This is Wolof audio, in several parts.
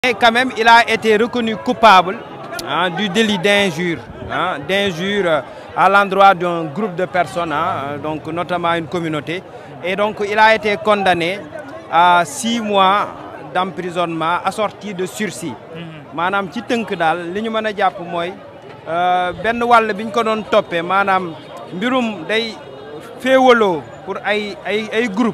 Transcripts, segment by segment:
Et quand même, il a été reconnu coupable hein, du délit d'injure, hein, d'injure à l'endroit d'un groupe de personnes, hein, donc notamment une communauté. Et donc, il a été condamné à six mois d'emprisonnement assorti de sursis. maanaam ci tënk daal li ñu mën a jàpp mooy benn wàll bi ñu ko doon toppee maanaam mbirum day féewaloo pour ay ay ay groupe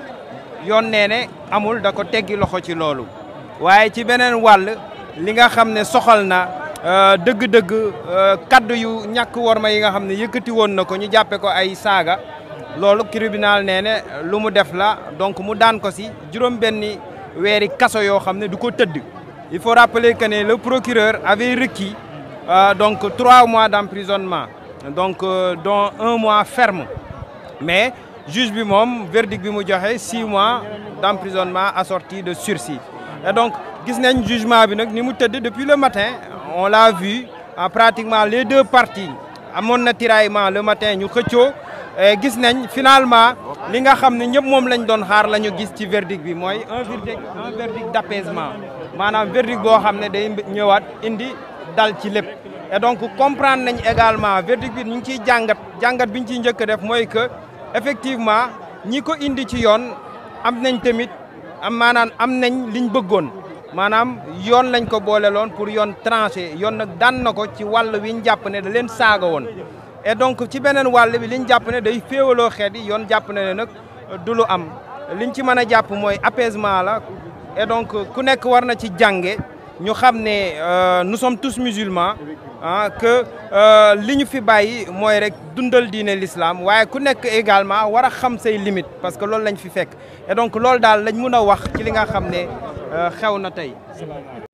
yoon nee ne amul da ko teggi loxo ci loolu waaye ci beneen wàll li nga xam ne soxal na dëgg-dëgg kaddu yu ñàkk worma yi nga xam ne yëkkati woon na ko ñu jàppe ko ay saaga loolu tribunal nee ne lu mu def la donc mu daan ko si juróom benni weeri kaso yoo xam ne du ko tëdd il faut rappeler que ne le procureur avait requis euh, donc trois mois d'emprisonnement donc euh, dont un mois ferme mais juge bi moom verdict bi mu joxe six mois d'emprisonnement assorti de sursis et donc gis nañ jugement bi nag ni mu tëdd depuis le matin on l'a vu en pratiquement les deux parties amoon na tiraillement le matin ñu xëccoo gis nañ finalement li nga xam ne ñëpp moom lañ doon xaar la ñu gis ci verdict bi mooy un verdict un verdict d'apaisement maanaam verdict boo xam ne day ñëwaat indi dal ci lépp et donc comprendre nañ également verdict bi ñu ngi ciy jàngat jàngat bi ñu ciy njëkk a def mooy que effectivement ñi ko indi ci yoon am nañ tamit am maanaam am nañ liñ bëggoon maanaam yoon lañ ko boole loon pour yoon tranché yoon nag daan na ko ci wàll wi ñu jàpp ne da leen saaga woon et donc ci beneen wàll bi liñ jàpp ne day féewaloo xeet yi yoon jàpp na ne nag du lu am liñ ci mën a jàpp mooy apaisement la et donc ku nekk war na ci jànge ñu xam ne nous sommes tous musulmans ah que li ñu fi bàyyi mooy rek dundal diine l'islam waaye ku nekk également war a xam say limites parce que loolu lañ fi fekk et donc loolu daal lañ mun a wax ci li nga xam ne xew na tey